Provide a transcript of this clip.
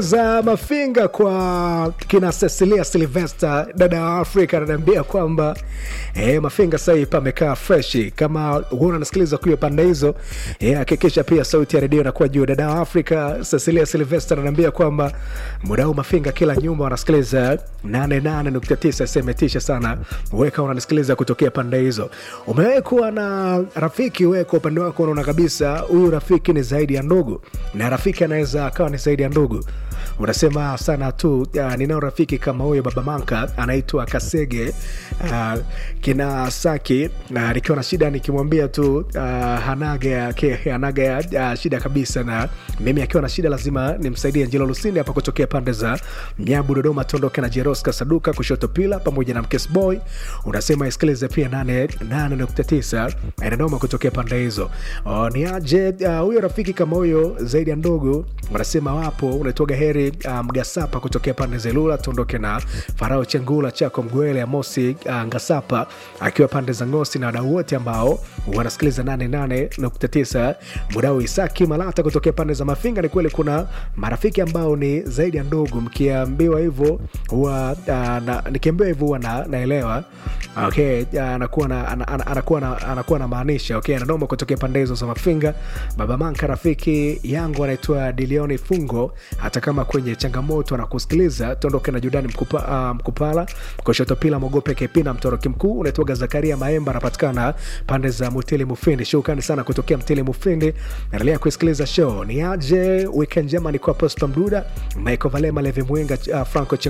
za mafinga kwa kina Cecilia Silvester, dada wa Afrika, ananiambia kwamba eh, mafinga sahii pamekaa freshi. Kama huona nasikiliza kuyo pande hizo, hakikisha pia sauti ya redio inakuwa juu. Dada wa Afrika Cecilia Silvester ananiambia kwamba muda huu mafinga kila nyumba wanasikiliza 88.9 semetisha sana. Weka unanisikiliza kutokea pande hizo. Umewahi kuwa na rafiki wewe, kwa upande wako unaona kabisa huyu rafiki ni zaidi ya ndugu, na rafiki anaweza akawa ni zaidi ya ndugu unasema sana tu uh, ninao rafiki kama huyo baba manka anaitwa kasege uh, kina saki uh, nikiwa na shida nikimwambia tu uh, hanaga hanaga uh, shida kabisa na mimi akiwa na shida lazima nimsaidie njilo lusini hapa kutokea pande za nyabu dodoma tondoke na jeroska saduka kushoto pila pamoja na mkesboy unasema isikilize pia 89 inadoma kutokea pande hizo uh, ni aje huyo uh, rafiki kama huyo zaidi ya ndogo wanasema wapo unaitoga heri mgasapa um, kutokea pande zelula tuondoke na farao chengula chako mgwele amosi uh, ngasapa akiwa pande za ngosi na wadau wote ambao wanasikiliza 88.9 mudau isaki malata kutokea pande za mafinga ni kweli kuna marafiki ambao ni zaidi ya ndugu mkiambiwa hivyo huwa uh, nikiambiwa hivyo huwa na, naelewa okay uh, anakuwa na, an, an, anakuwa na, anakuwa na maanisha okay ananoma kutokea pande hizo za mafinga baba manka rafiki yangu anaitwa dilioni fungo hata kama kwenye changamoto anakusikiliza tuondoke na judani mkupa, uh, mkupala kushoto pila mogope kepina mtoroki mkuu unaitwaga zakaria maemba anapatikana pande za mutili mufindi shukrani sana kutokea mtili mufindi naendelea kusikiliza show ni aje weekend njema ni kwa prosper mduda michael valema levi mwenga uh, franco